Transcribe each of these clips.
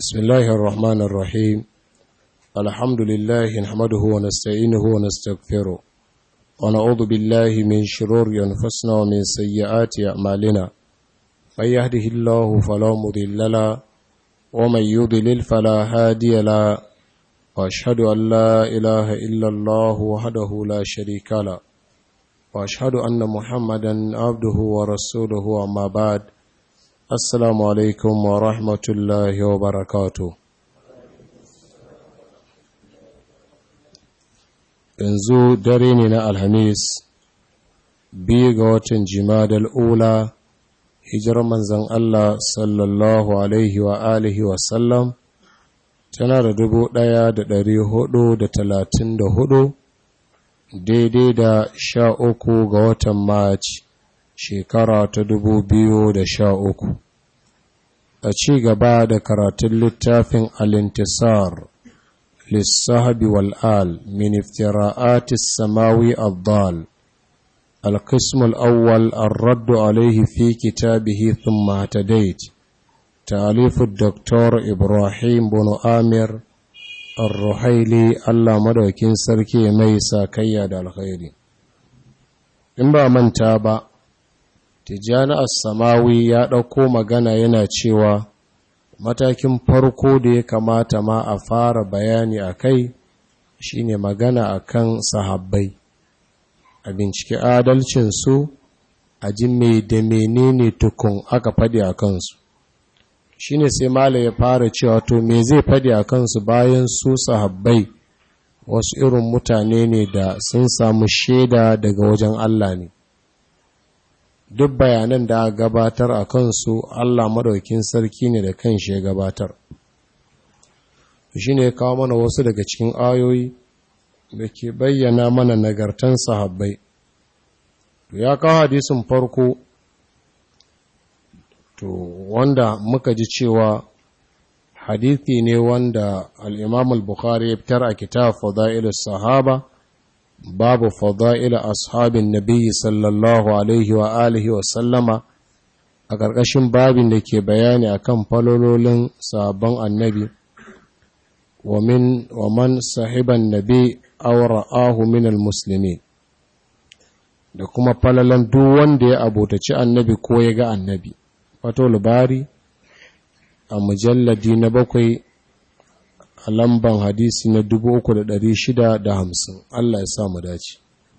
بسم الله الرحمن الرحيم الحمد لله نحمده ونستعينه ونستغفره ونعوذ بالله من شرور أنفسنا ومن سيئات أعمالنا من يهده الله فلا مضل له ومن يضلل فلا هادي له وأشهد أن لا إله إلا الله وحده لا شريك له وأشهد أن محمدا عبده ورسوله أما بعد Assalamu alaikum wa rahmatullahi wa barakatu. Yanzu dare ne na Alhamis, biyu ga watan Jimadal Ula, hijirar manzan Allah sallallahu Alaihi wa alihi wasallam, tana da dubu ɗaya da ɗari hudu da talatin da hudu, daidai da sha uku ga watan Maci. shekara ta dubu biyu da sha uku. a ci gaba da karatun littafin alintisar lissahabi wal'al min iftira'atis samawi abdal القسم الأول الرد عليه في كتابه ثم اهتديت تأليف الدكتور إبراهيم بن آمر الرحيلي الله مدوكين سركي ميسا كياد الخير إن با من تابع Tijjani Assamawi ya ɗauko magana yana cewa matakin farko da ya kamata ma a fara bayani a kai shine magana a kan sahabbai a bincike adalcinsu a ji mai da menene tukun aka faɗi a kansu shine sai mala ya fara cewa to me zai faɗi a kansu bayan su sahabbai wasu irin mutane ne da sun samu shaida daga wajen Allah ne duk bayanan da aka gabatar a kansu Allah madaukin sarki ne da kan shi ya gabatar shi ne kawo mana wasu daga cikin ayoyi da ke bayyana mana nagartan sahabbai ya kawo hadisin farko to wanda muka ji cewa hadithi ne wanda al'imam al-bukhari ya fitar a kitab fada'ilus sahaba babu fada'ila ashabin nabiyyi sallallahu alaihi wa alihi wa sallama a ƙarƙashin babin da ke bayani akan falololin sabon annabi wa min wa man sahiban nabi aw ra'ahu min almuslimin da kuma falalan duk wanda ya abotaci annabi ko ya ga annabi wato labari a mujalladi na bakwai a lamban hadisi na hamsin, Allah ya sa mu dace.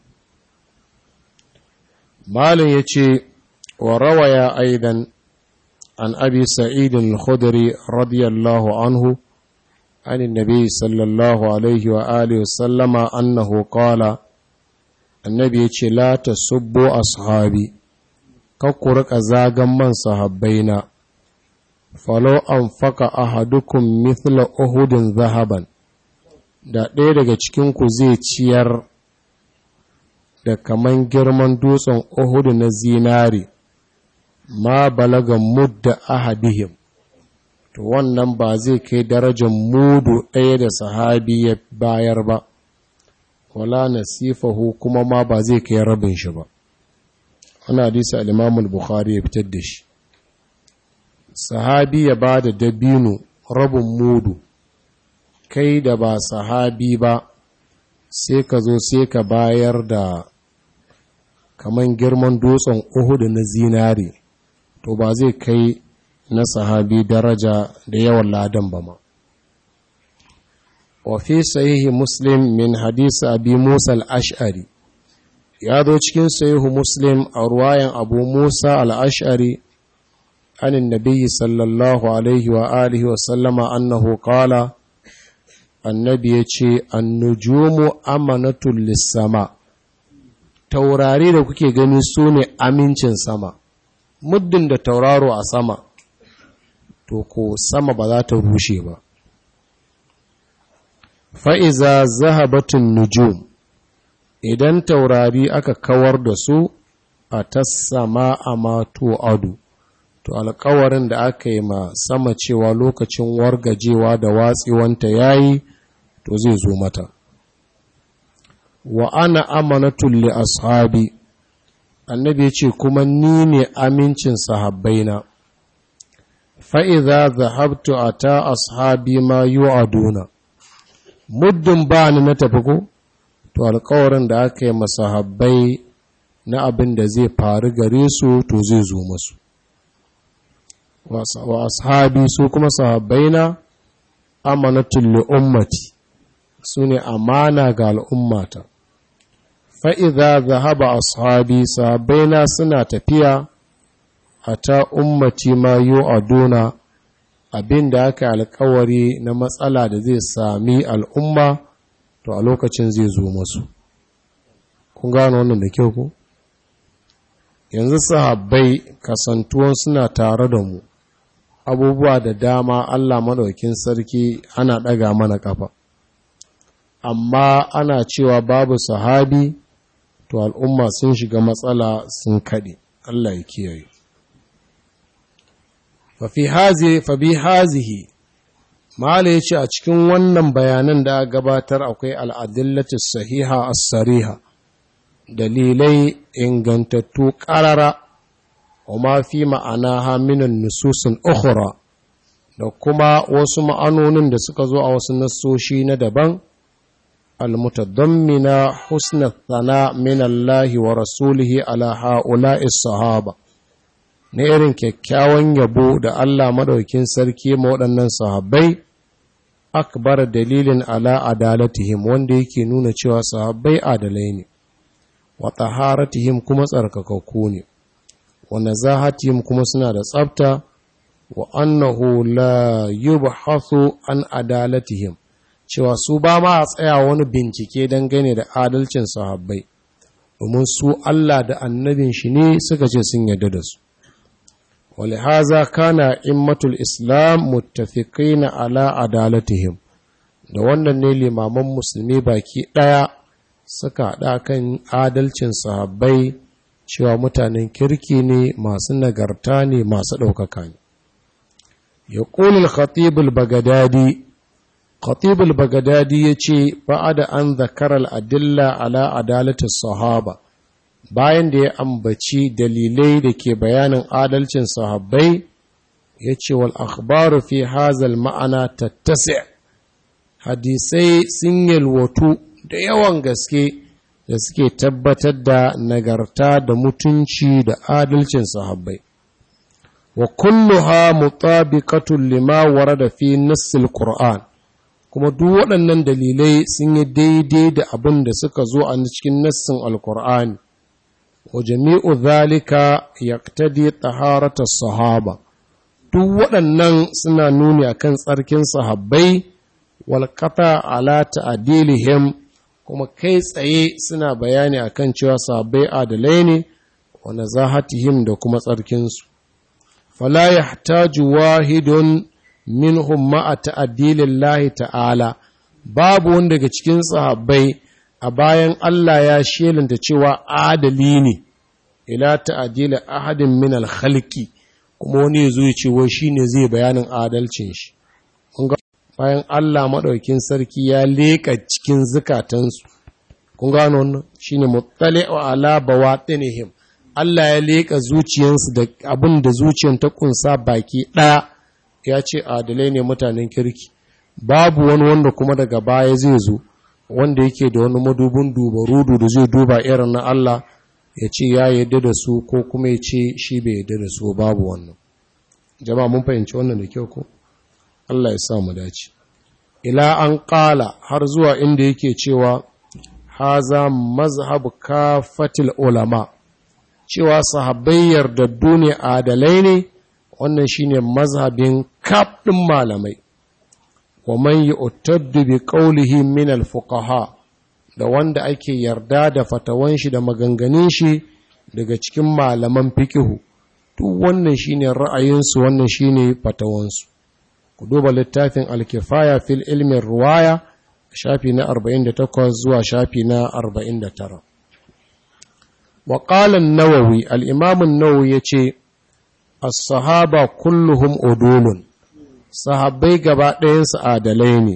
Malin ya ce, wa rawaya aidan an abi sa'idin al-khudri radiyallahu anhu عن النبي صلى الله عليه وآله وسلم أنه قال النبي لا تسبوا أصحابي كقرق زاغا من صحابينا falo an faka ahadukum mithla uhudin zahaban da ɗaya daga cikinku zai ciyar da kaman girman dutsen uhudu na zinari ma balaga mudda ahadihim to wannan ba zai kai darajar mudu ɗaya da sahabi ya bayar ba wala nasifahu kuma ma ba zai kai rabin shi ba ana hadisi al-imamul bukhari ya fitar da shi sahabi ya ba da dabino rabin mudu kai da ba sahabi ba sai ka zo sai ka bayar da kaman girman dutsen uhudu na zinari to ba zai kai na sahabi daraja da yawan ladan ba ma wafi sahihi muslim min hadisi abi musa al-ash'ari ya zo cikin sahihu muslim a ruwayan abu musa al-ash'ari عن النبي صلى الله عليه وآله وسلم أنه قال النبي يشي النجوم أمنة للسماء taurari da kuke gani su ne amincin sama muddin da tauraro a sama to ko sama ba za ta rushe ba fa'iza zahabatun nujum idan taurari aka kawar da su a tassama a mato adu to alkawarin da aka yi ma sama cewa lokacin wargajewa da watsiwanta ya yi to zai zo mata wa ana amanatul li ashabi annabi ya ce kuma ni ne amincin sahabbaina fa'iza zahabtu a ta ashabi ma yi aduna muddin ba ni na tafi ko to alkawarin da aka yi masahabbai na abin da zai faru gare su to zai zo masu wa ashabi su kuma sahabbai na amanatul li ummati su ne amana ga al'ummata fa'iza zahaba ashabi sahabbai na suna tafiya a ta ummati ma yi aduna abin da aka alkawari na matsala da zai sami al'umma to a lokacin zai zo masu kun gano wannan da kyau ku yanzu sahabbai kasantuwan suna tare da mu abubuwa da dama Allah maɗaukin sarki ana ɗaga mana ƙafa amma ana cewa babu sahabi to al'umma sun shiga matsala sun kaɗe Allah ya kiyaye fafi hazihi mala ya ce a cikin wannan bayanan da gabatar akwai al'adillatu sahiha as-sariha dalilai ingantattu ƙarara wa ma fi ma'ana haminan nususin ukhra da kuma wasu ma'anonin da suka zo a wasu nassoshi na daban almutadammina husna thana min Allah wa rasulihi ala ha'ula'i sahaba na irin kyakkyawan yabo da Allah madaukin sarki ma waɗannan sahabbai akbar dalilin ala adalatihim wanda yake nuna cewa sahabbai adalai ne wa taharatihim kuma tsarkakakku ne wa nazahatihim kuma suna da tsafta wa annahu la yubhathu an adalatihim cewa su ba ma a tsaya wani bincike dangane da adalcin sahabbai domin su Allah da annabin shi ne suka ce sun yarda da su ولهذا كان إمة الإسلام متفقين على عدالتهم da wannan ne limaman musulmi baki ɗaya suka haɗa kan adalcin sahabbai cewa mutanen kirki ne masu nagarta ne masu ɗaukaka ne ya ƙulul khatibul bagadadi khatibul bagadadi ya ce ba'ada an zakarar adilla ala adalatin sahaba bayan da ya ambaci dalilai da ke bayanin adalcin sahabbai ya ce wal akhbaru fi hazal ma'ana tattasi hadisai sun yalwatu da yawan gaske da suke tabbatar da nagarta da mutunci da adalcin sahabbai wa kulluha mutabiqatun lima warada fi nassil qur'an kuma duk waɗannan dalilai sun yi daidai da abin da suka zo a cikin nassin alkur'ani وجميع ذلك يقتدي طهارة الصحابة duk waɗannan suna nuni akan tsarkin sahabbai walƙata ala ta'adilihim kuma kai tsaye suna bayani akan cewa sahabbai adalai ne wa nazahatihim da kuma tsarkinsu fala yahtaju wahidun minhum ma'a ta'adilillahi ta'ala babu wanda daga cikin sahabbai a bayan Allah ya shelanta cewa adali ne ila ta'adila ahadin min al-khalqi kuma wani ya zo ya ce wai shine zai bayanin adalcin shi kun ga bayan Allah madaukin sarki ya leka cikin zukatansu kun gano wannan shine muttali'u ala bawatinihim Allah ya leka zuciyansu da abin da zuciyan ta kunsa baki daya ya ce adalai ne mutanen kirki babu wani wanda kuma daga baya zai zo wanda yake da wani madubin dubarudu da zai duba irin na Allah ya ce ya yadda da su ko kuma ya ce shi bai yadda da su babu wannan jama'a mun fahimci wannan da kyau ko Allah ya sa mu dace ila an qala har zuwa inda yake cewa haza mazhab kafatil ulama cewa sahabbai yardaddu ne adalai ne wannan shine mazhabin kaf din malamai wa man yu'taddu bi qawlihi min al-fuqaha da wanda ake yarda da fatawan shi da maganganun shi daga cikin malaman fikihu duk wannan shine ra'ayinsu wannan shine fatawansu ku duba littafin al-kifaya fil ilmin ruwaya shafi na 48 zuwa shafi na 49 wa qala an-nawawi al-imam an-nawawi yace as-sahaba kulluhum udulun sahabbai gaba ɗayansu adalai ne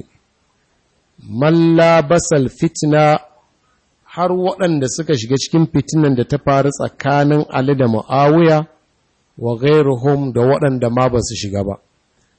malla basal fitna har waɗanda suka shiga cikin fitinan da ta faru tsakanin Ali da Muawiya wa ghairuhum da waɗanda ma ba su shiga ba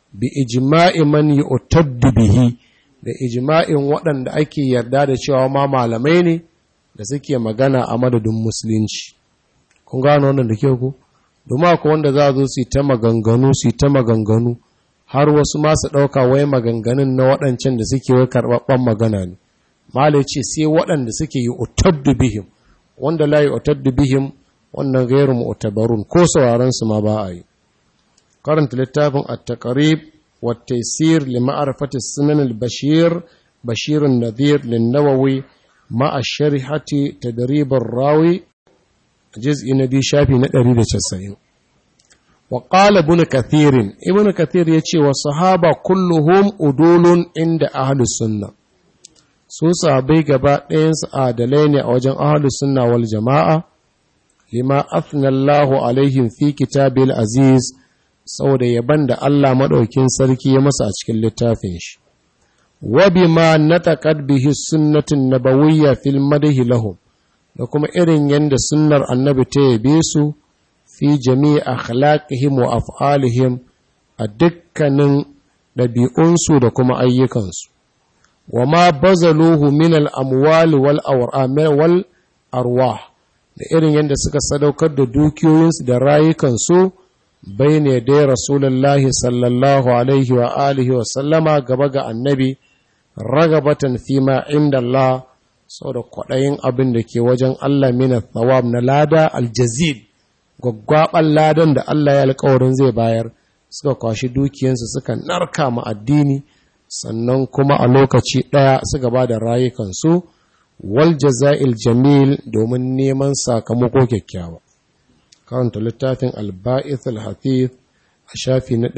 bi ijma'i man yu'taddu bihi da ijma'in waɗanda ake yarda da cewa ma malamai ne da suke magana a madadin musulunci kun gano wannan da ke ku domin akwai wanda za a zo su yi ta maganganu su yi ta maganganu har wasu masu ɗauka wai maganganun na waɗancan da suke wai karɓaɓɓen magana ne malai ce sai waɗanda suke yi utaddu bihim wanda la yi utaddu bihim wannan gairu mu'tabarun ko sauraron su ma ba a yi karanta littafin at-taqrib wa at-taysir li ma'rifati sunan al-bashir bashir an-nadhir lin-nawawi ma'a sharihati tadrib ar-rawi juz'i na biyu shafi na 190 wa qala ibn kathir ibn kathir yace wa sahaba kulluhum udulun inda ahlus sunnah su sahabai gaba ɗayansu adalai ne a wajen ahlus sunna wal jama'a lima afnallahu alaihim fi kitabil aziz saboda yaban da Allah maɗaukin sarki ya masa a cikin littafin shi wa bima nataqad bihi sunnatin nabawiyya fil madhi lahum da kuma irin yanda sunnar annabi ta yabe su fi jami'i akhlaqihim wa af'alihim a dukkanin ɗabi'unsu da kuma ayyukansu wa ma bazaluhu min al-amwal wal wal arwah da irin yadda suka sadaukar da dukiyoyinsu da rayukansu bai ne dai rasulullahi sallallahu alaihi wa alihi wa sallama gaba ga annabi ragabatan fi ma inda Allah sau da kwaɗayin abin da ke wajen Allah mina thawab na lada aljazid gwaggwaɓar ladan da Allah ya alkawarin zai bayar suka kwashi dukiyansu suka narka ma addini sannan kuma a lokaci ɗaya suka ba da rayukansu wal jaza'il jamil domin neman sakamako kyakkyawa karanta littafin alba'ith al-hafiz a shafi na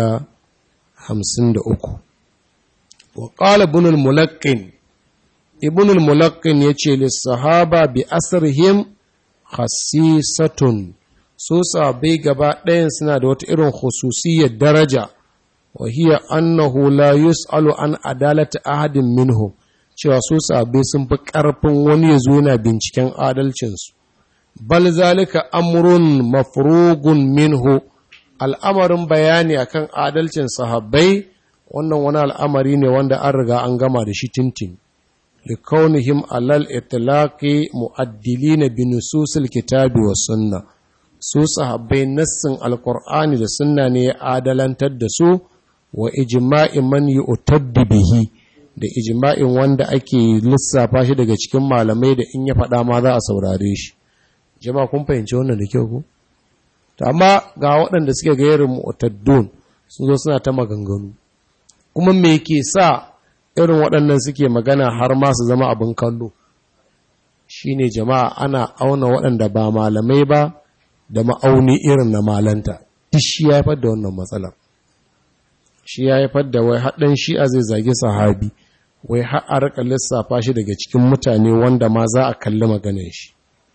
153 wa qala ibn al-mulaqqin ibn al-mulaqqin yace lis sahaba bi asrihim khassisatun so sabai gaba ɗayan suna da wata irin khususiyyar daraja wa hiya annahu la yus'alu an adalati ahadin minhum cewa su sabai sun fi ƙarfin wani ya zo yana binciken adalcinsu bal zalika amrun mafrugun minhu al'amarin bayani akan adalcin sahabbai wannan wani al'amari ne wanda an riga an gama da shi tintin likaunihim alal itlaqi mu'addilina bi nususil kitabi was sunna su sahabbai nassin alqur'ani da sunna ne ya adalantar da su wa ijma'i man yu'taddu bihi da ijma'in wanda ake lissafa shi daga cikin malamai da in ya faɗa ma za a saurare shi jama'a kun fahimci wannan da kyau ku to amma ga waɗanda suke ga irin mu'taddun sun zo suna ta maganganu kuma me ke sa irin waɗannan suke magana har ma su zama abin kallo shine jama'a ana auna waɗanda ba malamai ba da ma'auni irin na malanta duk shi ya haifar da wannan matsalar shi ya haifar da wai haɗin shi'a zai zagi sahabi wai har a rika lissafa shi daga cikin mutane wanda ma za a kalli maganin shi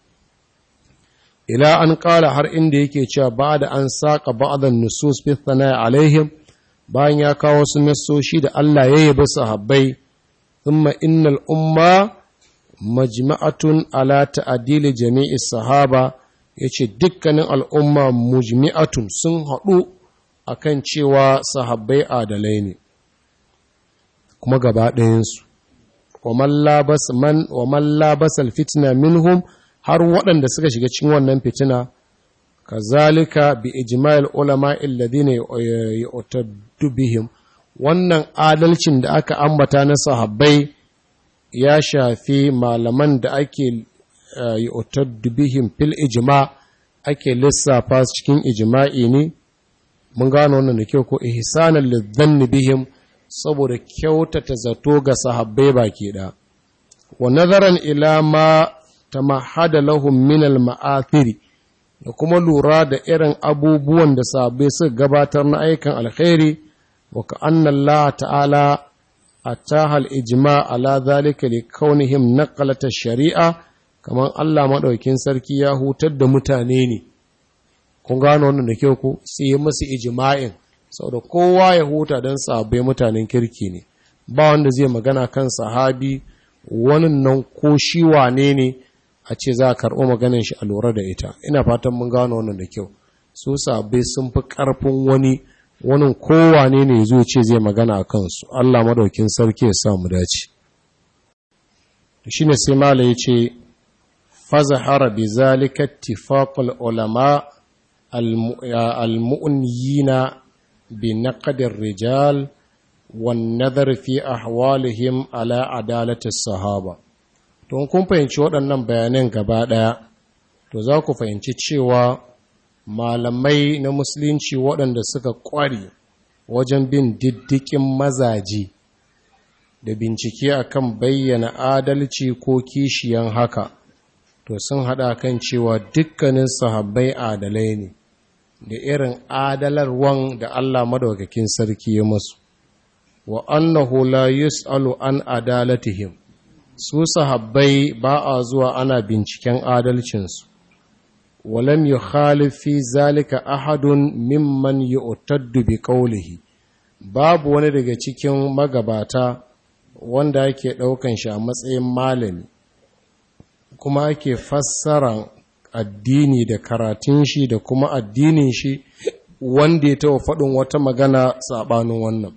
ila an ƙara har inda yake cewa ba da an saƙa ba'adan nusus fi thana'i alaihim bayan ya kawo su nassoshi da Allah ya yabi sahabbai thumma innal umma majma'atun ala ta'dili jami'i sahaba yace dukkanin al'umma mujmi'atun sun haɗu akan cewa sahabbai adalai ne kuma gaba ɗayansu wa man labasal fitina minhum har waɗanda suka shiga cikin wannan fitina kazalika bi ijma'il ulama alladhina yu'taddu bihim wannan adalcin da aka ambata na sahabbai ya shafi malaman da ake yu'taddu bihim fil ijma ake lissafa cikin ijma'i ne mun gano wannan da kyau ko ihsanan lidhanni bihim saboda kyautata zato ga sahabbai baki da wa nazaran ila ma tamahada lahum min al ma'athiri da kuma lura da irin abubuwan da sahabbai suka gabatar na aikan alkhairi wa ka anna Allah ta'ala ataha al ijma ala zalika li kaunihim naqalata shari'a kamar Allah madaukin sarki ya hutar da mutane ne kun gano wannan da kyau ko sai musu ijma'in saboda kowa ya huta don sahabbai mutanen kirki ne ba wanda zai magana kan sahabi wannan nan ko shi wane ne a ce za a karɓo maganin shi a lura da ita ina fatan mun gano wannan da kyau su sahabbai sun fi ƙarfin wani wani kowane ne zo ce zai magana a kansu Allah madaukin sarki ya sa mu dace shine sai mala yace fazahara bi zalika ittifaqul ulama al-mu'niyina bi naqd rijal wan nadhar fi ahwalihim ala adalati sahaba to kun fahimci waɗannan bayanan gaba ɗaya to za ku fahimci cewa malamai na musulunci waɗanda suka ƙware wajen bin diddikin mazaje da bincike akan bayyana adalci ko kishiyan haka to sun haɗa kan cewa dukkanin sahabbai adalai ne da irin adalarwan da Allah madaukakin sarki ya masu wa annahu la yus'alu an adalatihim su sahabbai ba a zuwa ana binciken adalcinsu walam yukhalif fi zalika ahadun mimman yu'taddu bi qawlihi babu wani daga cikin magabata wanda yake daukan shi a matsayin malami kuma ake fassara addini da karatun shi da kuma addinin shi wanda ya taɓa faɗin wata magana saɓanin wannan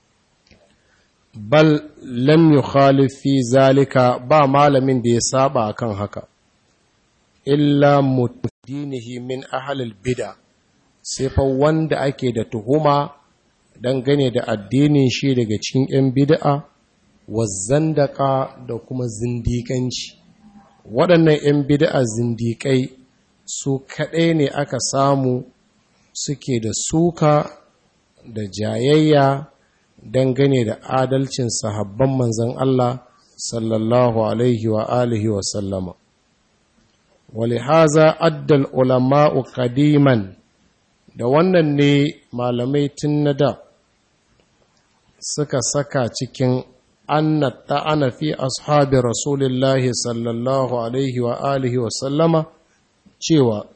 bal lam yukhalif fi zalika ba malamin da ya saba akan haka illa mutadinihi min ahlil bid'a sai fa wanda ake da tuhuma dangane da addinin shi daga cikin yan bid'a wazzandaka da kuma zindikanci waɗannan yan bid'a zindikai su kaɗai ne aka samu suke da suka da jayayya dangane da adalcin sahabban manzan Allah sallallahu alaihi wa alihi wa sallama. Walihaza addal ulama'u kadiman da wannan ne malamai tun na da suka saka cikin anna ta'ana fi ashabi rasulillahi sallallahu alaihi wa alihi wa sallama cewa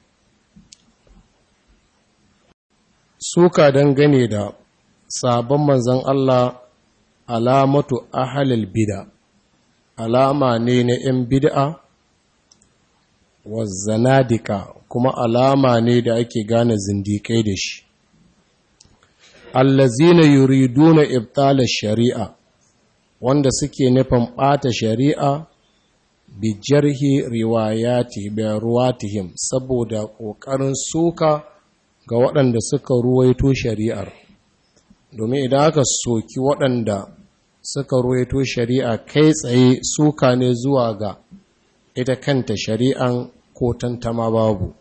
suka dangane da sabon manzan Allah alamatu ahalil bida alama ne na ‘yan bid'a wa zanadika kuma alama ne da ake gane zindikai da shi allazina yuriduna ibtala shari'a wanda suke nufin ɓata shari'a bi jarhi riwayati bi ruwatihim saboda ƙoƙarin suka ga waɗanda suka ruwaito shari'ar domin idan aka soki waɗanda suka ruwaito shari'a kai tsaye suka ne zuwa ga ita kanta shari'an ko tantama babu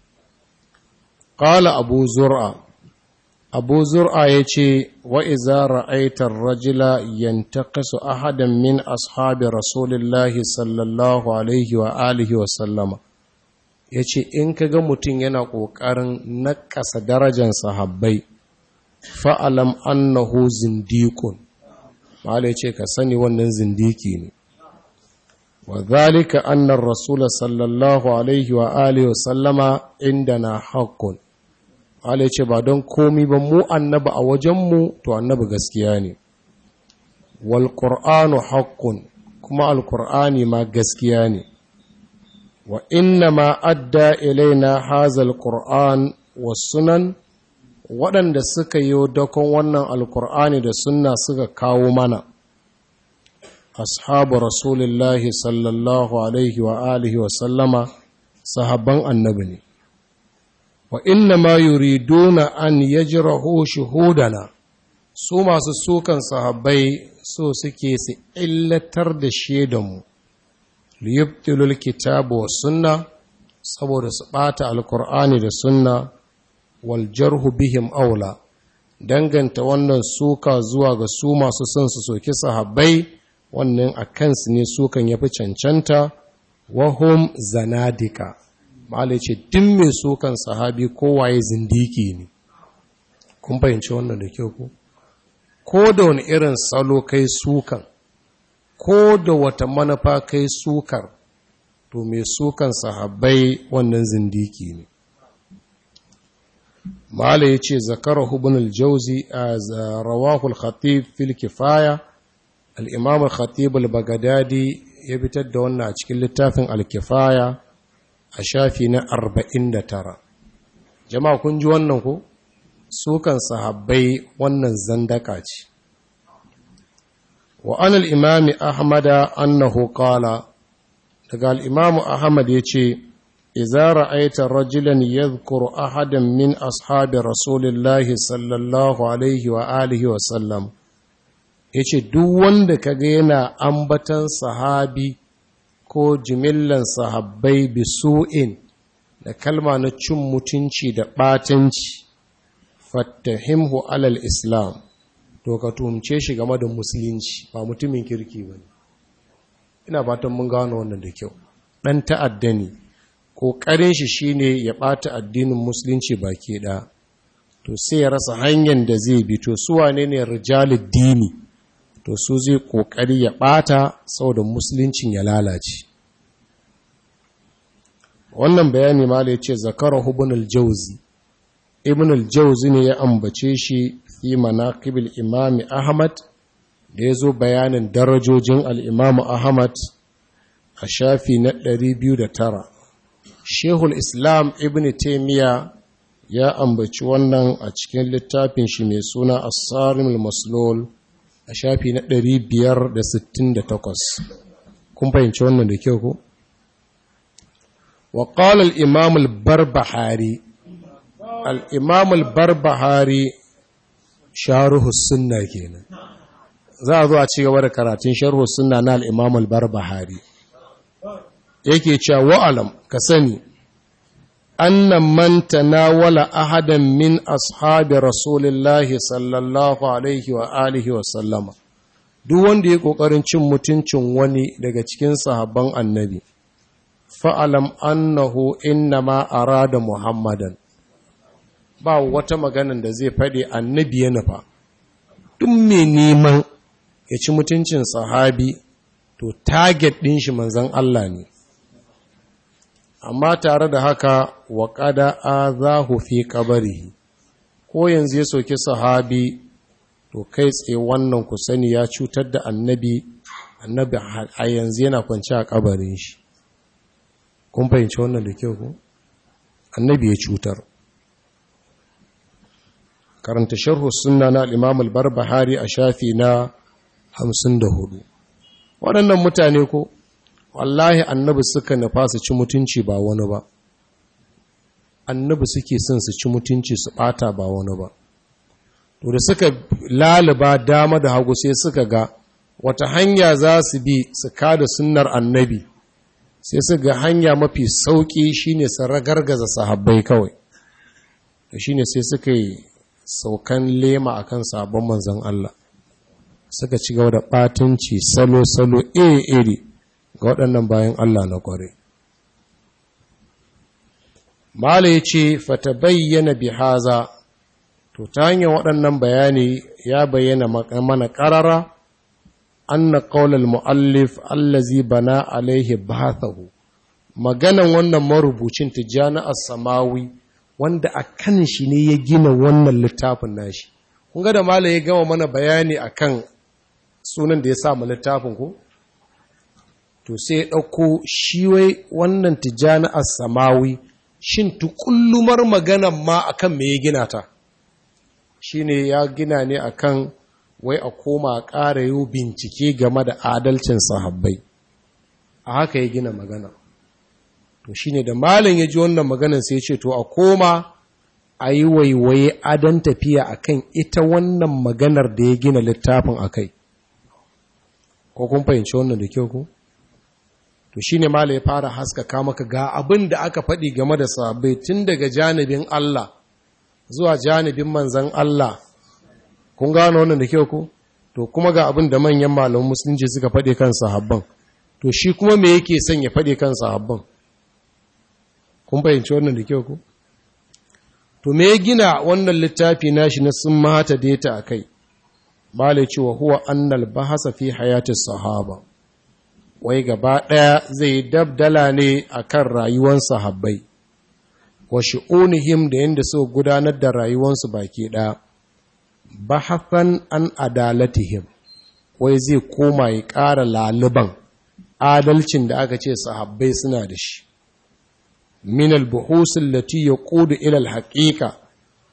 ƙala abu zur'a abu zur'a ya ce wa iza ra'aitar rajila yantaqisu ahadan min ashabi rasulillahi sallallahu alaihi wa alihi wa sallama ya ce in ka ga mutum yana ƙoƙarin naƙasa darajar sahabbai fa'alam annahu zindikun ma'ala ce ka sani wannan zindiki ne wa zalika annar rasula sallallahu alaihi wa alihi wa sallama inda na haƙƙun ma'ala ce ba don komi ba mu annaba a wajenmu to annaba gaskiya ne wal ƙur'anu haƙƙun kuma alƙur'ani ma gaskiya ne wa inna ma adda ilaina hazal ƙur'an wa sunan waɗanda suka yi dakon wannan alkur'ani da sunna suka kawo mana ashabu rasulullahi sallallahu alaihi wa alihi wa sallama sahabban annabi ne wa inna ma yuriduna an yajrahu shuhudana su masu sukan sahabbai so suke su illatar da shaidanmu liyubtilul kitabu wa sunna saboda su ɓata alkur'ani da sunna waljarhu bihim aula danganta wannan suka zuwa ga su masu son su soki sahabbai wannan a kansu ne sukan yafi cancanta wahum zanadika ma'ala ce din mai sukan sahabi kowaye zindiki ne kun fahimci wannan da kyau ku ko da wani irin salo kai sukan ko da wata manufa kai sukar to mai sukan sahabbai wannan zindiki ne mala ya ce zakara ibn al-jauzi a rawahu al-khatib fil kifaya al-imam al-khatib al-bagadadi ya fitar da wannan a cikin littafin al-kifaya a shafi na 49 jama'a kun ji wannan ko sukan sahabbai wannan zandaka ce wa an al'imami ahmada annahu qala daga al'imamu ahmad ya ce iza ra'aita rajulan yadhkuru ahadan min ashabi rasulillahi sallallahu alaihi wa alihi wa sallam ya ce duk wanda kaga yana ambatan sahabi ko jimillan sahabbai bisu'in da kalma na cin mutunci da ɓatanci fattahimhu alal islam to ka tumce shi game da musulunci ba mutumin kirki ba ina fatan mun gano wannan da kyau ɗan ta'adda ne ƙoƙarin shi shine ya ɓata addinin musulunci baki ɗaya to sai ya rasa hanyar da zai bi to su wane ne rijalid dini to su zai ƙoƙari ya ɓata saboda musuluncin ya lalace wannan bayani mala ya ce zakara ibn al-jauzi ibn al-jauzi ne ya ambace shi fi manaqibil imam ahmad da ya zo bayanin darajojin al-imam ahmad a shafi na 209 shehul islam ibn taimiya ya ambaci wannan a cikin littafin shi mai suna as-sarim al-maslul a shafi na 568 kun fahimci wannan da kyau ko وقال الإمام البربحاري الإمام البربحاري شارح السنة كينا za a zo a ci gaba da karatun sharhu sunna na al-Imam al-Barbahari yake cewa wa'alam ka sani annan man tanawala ahadan min ashabi rasulillahi sallallahu alaihi wa alihi wa sallama duk wanda ya kokarin cin mutuncin wani daga cikin sahabban annabi fa'alam annahu innama arada muhammadan ba wata maganan da zai faɗi annabi ya nufa duk mai neman ya ci mutuncin sahabi to target ɗin shi manzan Allah ne amma tare da haka wa ƙada a za fi ƙabarihi ko yanzu ya soki sahabi to kai tsaye wannan ku sani ya cutar da annabi annabi a yanzu yana kwanci a ƙabarin shi kun fahimci wannan da kyau ko annabi ya cutar karanta sharhu sunna na al-imam al-barbahari a shafi na 54 waɗannan mutane ko wallahi annabi suka nufa su ci mutunci ba wani ba annabi suke son su ci mutunci su bata ba wani ba to da suka laliba dama da hagu sai suka ga wata hanya za su bi su kada sunnar annabi sai su ga hanya mafi sauƙi shine su ragargaza sahabbai kawai da shine sai suka yi saukan lema akan sabon manzon Allah suka ci gaba da ɓatanci salo-salo iri-iri ga waɗannan bayan Allah na ƙware. Mala ya ce, Fata bayyana bihaza, to ta hanyar waɗannan bayani ya bayyana mana ƙarara, an na ƙaunar mu'allif allazi bana alaihi bathahu maganan wannan marubucin tijjani samawi wanda a kan shi ne ya gina wannan littafin nashi. Kun ga da Mala ya gama mana bayani akan sunan da ya sa mu littafin ku? To sai ya ɗauko shi wai wannan tijjani samawi shin tukullumar maganan ma akan me ya gina ta? Shi ne ya gina ne akan wai a koma ƙara yi bincike game da adalcin sahabbai. A haka ya gina magana. To shi ne da malin ya ji wannan maganan sai ya ce to a koma a yi waiwaye adon tafiya akan ita wannan maganar da ya gina littafin a kai. ko kun fahimci wannan da kyau ko to shine mala ya fara haskaka maka ga abin da aka faɗi game da sahabbai tun daga janibin Allah zuwa janibin manzan Allah kun gano wannan da kyau ko to kuma ga abin da manyan malaman musulunci suka faɗi kan sahabban to shi kuma me yake son ya faɗi kan sahabban kun fahimci wannan da kyau ko to me ya gina wannan littafi nashi na sun mata data akai Malai cewa huwa annal bahasa fi hayatin sahaba, wai gaba ɗaya zai dabdala ne a kan rayuwan sahabbai, wa shi'unihim da yadda suka gudanar da rayuwansu baki ɗaya, bahasan an adalatihim, wai zai koma ya ƙara laliban adalcin da aka ce sahabbai suna da shi. Min al-buhusin lati ya ƙudu ilal haƙiƙa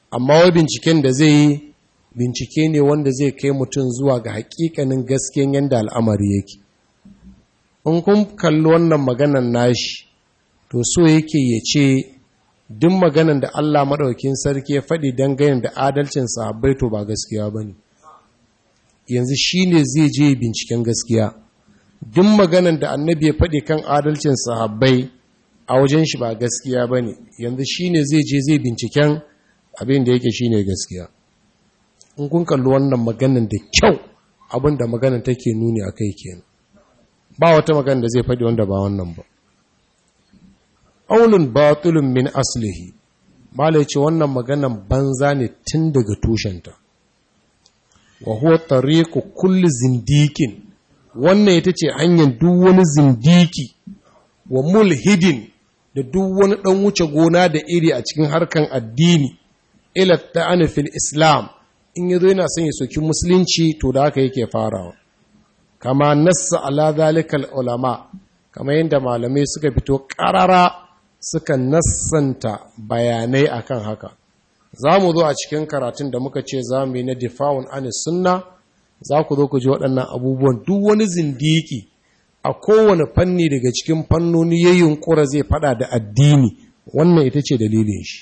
amma wai binciken da zai yi bincike ne wanda zai kai mutum zuwa ga hakikanin gaskiyan yadda al'amari yake in kun kalli wannan maganan nashi to so yake ya ce duk maganan da Allah maɗaukin sarki ya faɗi dangane da adalcin sahabbai to ba gaskiya ba ne yanzu shi ne zai je binciken gaskiya duk maganan da annabi ya faɗi kan adalcin sahabbai a wajen shi ba gaskiya ba ne yanzu shi ne zai je zai binciken abin da yake shi ne gaskiya in kun kalli wannan maganan da kyau abin da maganan take nuni a kai kenan ba wata magana da zai faɗi wanda ba wannan ba aulun batulun min aslihi malai ce wannan maganan banza ne tun daga tushenta wa huwa tariqu kulli zindikin wannan ita ce hanyar duk wani zindiki wa mulhidin da duk wani dan wuce gona da iri a cikin harkan addini ila ta'ani fil islam in yazo yana son ya soki musulunci to da haka yake farawa kama nassa ala zalikal ulama kama yadda malamai suka fito karara suka nassanta bayanai akan haka za mu zo a cikin karatun da muka ce za mu yi na difa'un anis sunna za ku zo ku ji waɗannan abubuwan duk wani zindiki a kowane fanni daga cikin fannoni ya yunkura zai fada da addini wannan ita ce dalilin shi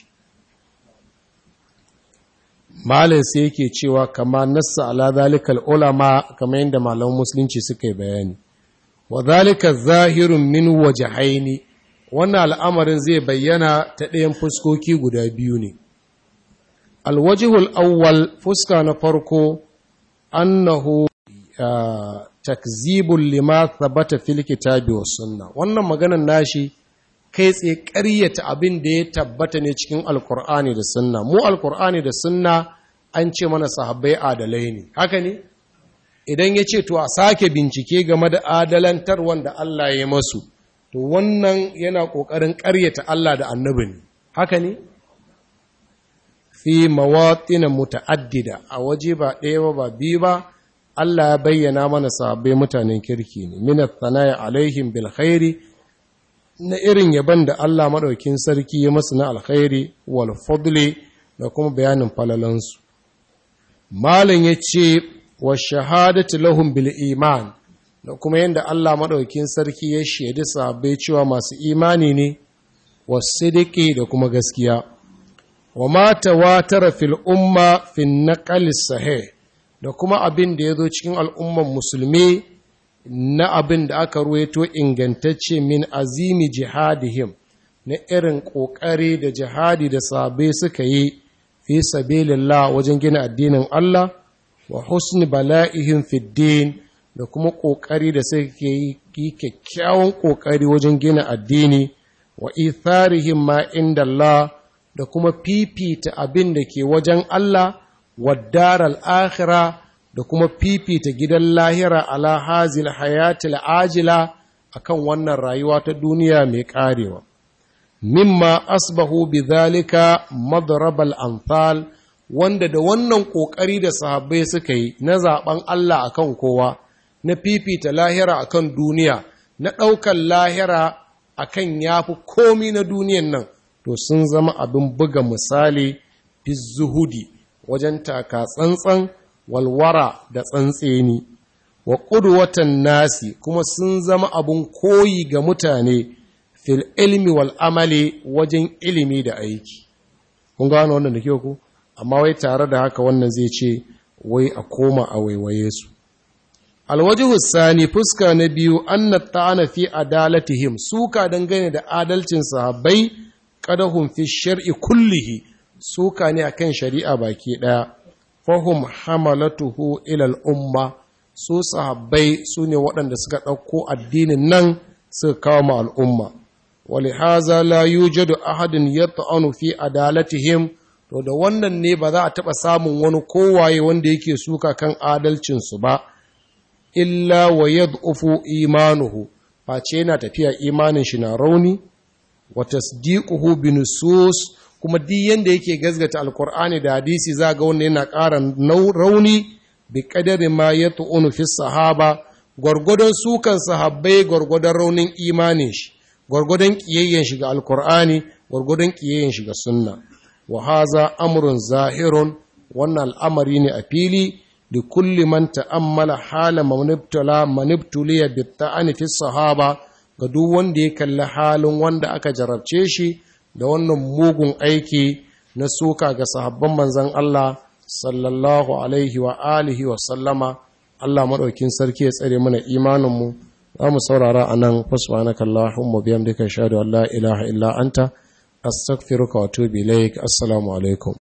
malin sai yake cewa kama nassa ala zalikal ulama kamar yadda malaman musulunci suka yi bayani wa zalika zahirun min wajhaini wannan al'amarin zai bayyana ta ɗayan fuskoki guda biyu ne alwajihul awwal fuska na farko annahu takzibul lima thabata fil kitabi was sunna wannan maganar nashi kai tsaye ƙaryata abin da ya tabbata ne cikin alkur'ani da sunna mu alkur'ani da sunna an ce mana sahabbai adalai ne haka ne idan ya ce to a sake bincike game da adalantar wanda Allah ya masu to wannan yana ƙoƙarin ƙaryata Allah da annabi ne haka ne fi mawatin muta'addida a waje ba ɗaya ba ba biyu ba Allah ya bayyana mana sahabbai mutanen kirki ne minat thanaya alaihim bil khairi na irin yaban da Allah maɗaukin sarki ya masu na alkhairi wal fadli da kuma bayanin falalansu. Malin ya ce wa shahadatu lahum bil iman da kuma yadda Allah maɗaukin sarki ya shaidi sahabbai cewa masu imani ne wa sidiki da kuma gaskiya. Wa mata watara fil umma fin naqal sahih da kuma abin da ya zo cikin al'umman musulmi na abin da aka ruwaito ingantacce min azimi jihadihim na irin ƙoƙari da jihadi da sabai suka yi fi sabilillah wajen gina addinin Allah wa husni bala'ihim fiddin da kuma ƙoƙari da suka yi kyakkyawan ƙoƙari wajen gina addini wa itharihim ma inda Allah da kuma fifita abin da ke wajen Allah wa daral akhirah da kuma fifita gidan lahira ala hazil hayatil ajila akan wannan rayuwa ta duniya mai karewa mimma asbahu bidhalika madrabal amsal wanda da wannan kokari da sahabbai suka yi na zaben Allah akan kowa na fifita lahira akan duniya na ɗaukan lahira akan yafi komi na duniyan nan to sun zama abin buga misali fi zuhudi wajen taka tsantsan walwara da tsantseni wa ƙudwatan nasi kuma sun zama abun koyi ga mutane fil ilmi wal amali wajen ilimi da aiki kun gano wannan da kyau ku amma wai tare da haka wannan zai ce wai a koma a waiwaye su alwajihu sani fuska na biyu anna ta'ana fi adalatihim suka dangane da adalcin sahabbai qadahum fi shar'i kullihi suka ne akan shari'a baki daya fahum hamalatuhu ilal umma su sahabbai su ne waɗanda suka ɗauko addinin nan suka kawo ma al'umma wali haza la yujadu ahadin yata'anu fi adalatihim to da wannan ne ba za a taɓa samun wani kowaye wanda yake suka kan adalcinsu ba illa wa yad'ufu imanuhu face yana tafiya imanin shi na rauni wa tasdiquhu bi nusus kuma duk yanda yake gazgata alkur'ani da hadisi za ga wanda yana ƙara rauni bi kadari ma ya tu'unu fi sahaba gwargwadon sukan sahabbai gwargwadon raunin imanin shi gwargwadon kiyayyen shi ga alkur'ani gwargwadon kiyayyen shi ga sunna wa haza amrun zahirun wannan al'amari ne a fili da kulli man ta'ammala hala manibtala manibtuliya bi ta'ani fi sahaba ga duk wanda ya kalli halin wanda aka jarabce shi da wannan mugun aiki na suka ga sahabban manzon Allah sallallahu alaihi wa alihi wa sallama Allah maɗaukin sarki ya tsare mana imaninmu za mu saurara a nan fasbanaka Allahumma biyam duka shaɗu Allah ilaha illa anta astaghfiruka wa atubu ilaik assalamu alaikum